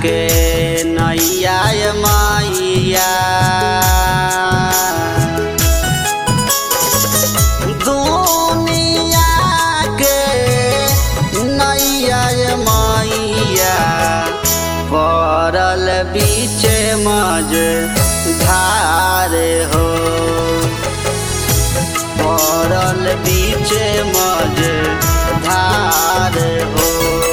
के नैया मैया दुनिया के नैया मैया पड़ल बीच मज धार हो पड़ल बीच मज धार हो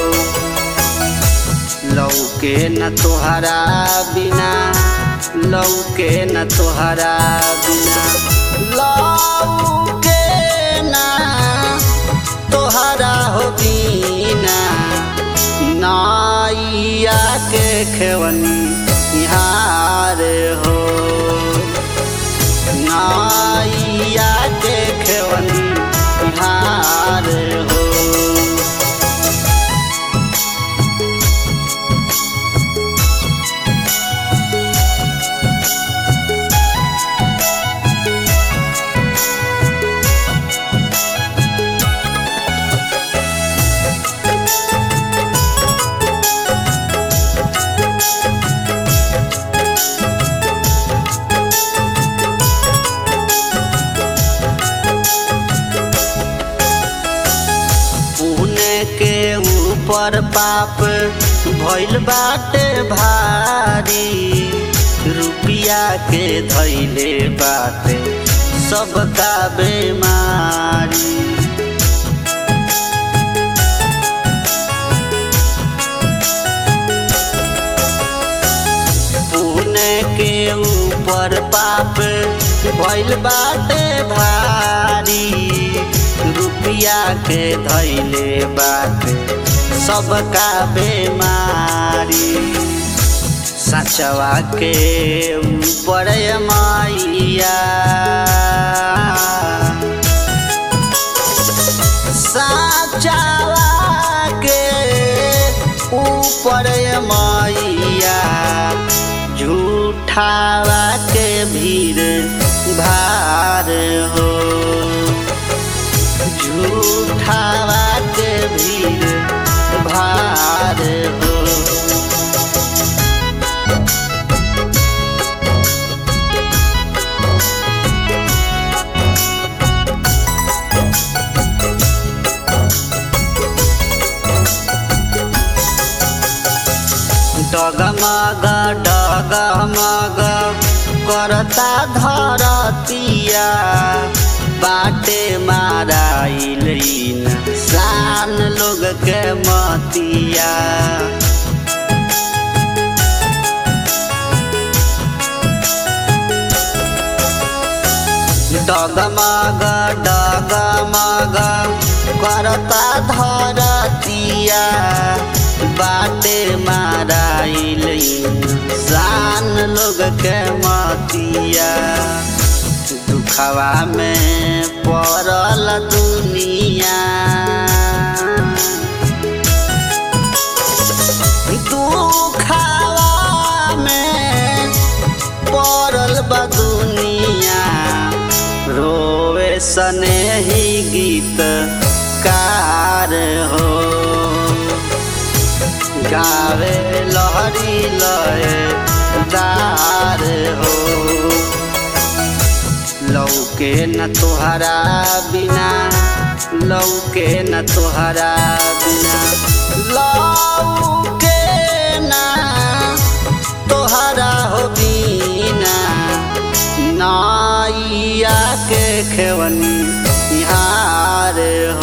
लौके न तोहरा बिना लौके न तोहरा बिना लौके न तोहरा हो बिना नाइया के खेवनी हार हो नाइया के खेवनी हार हो पुण्य के ऊपर पाप भइल बाटे भारी रुपिया के धैले बाटे सबका बेमारी पुण्य के ऊपर पाप भइल बाटे भारी रुपिया के धैले बाटे सबका बेमारी सचवा के ऊपर मैया साचवा के ऊपर मैया झूठावा के भीड़ भार हो झूठावा के भीड़ भार हो डगमग डगमग करता धरतिया बाटे माराइल शान लोग के मतिया डगमग डगमग करता धरतिया बाटे माराइल शान लोग के मतिया दुखवा में पड़ल दुनिया दुखवा में पड़ल बा दुनिया रोवे सने ही गीत कार हो गावे लहरी लय दार हो लौके न तोहरा बिना लौके न तोहरा बिना लौके न तोहरा हो बिना नाइया के खेवनी हार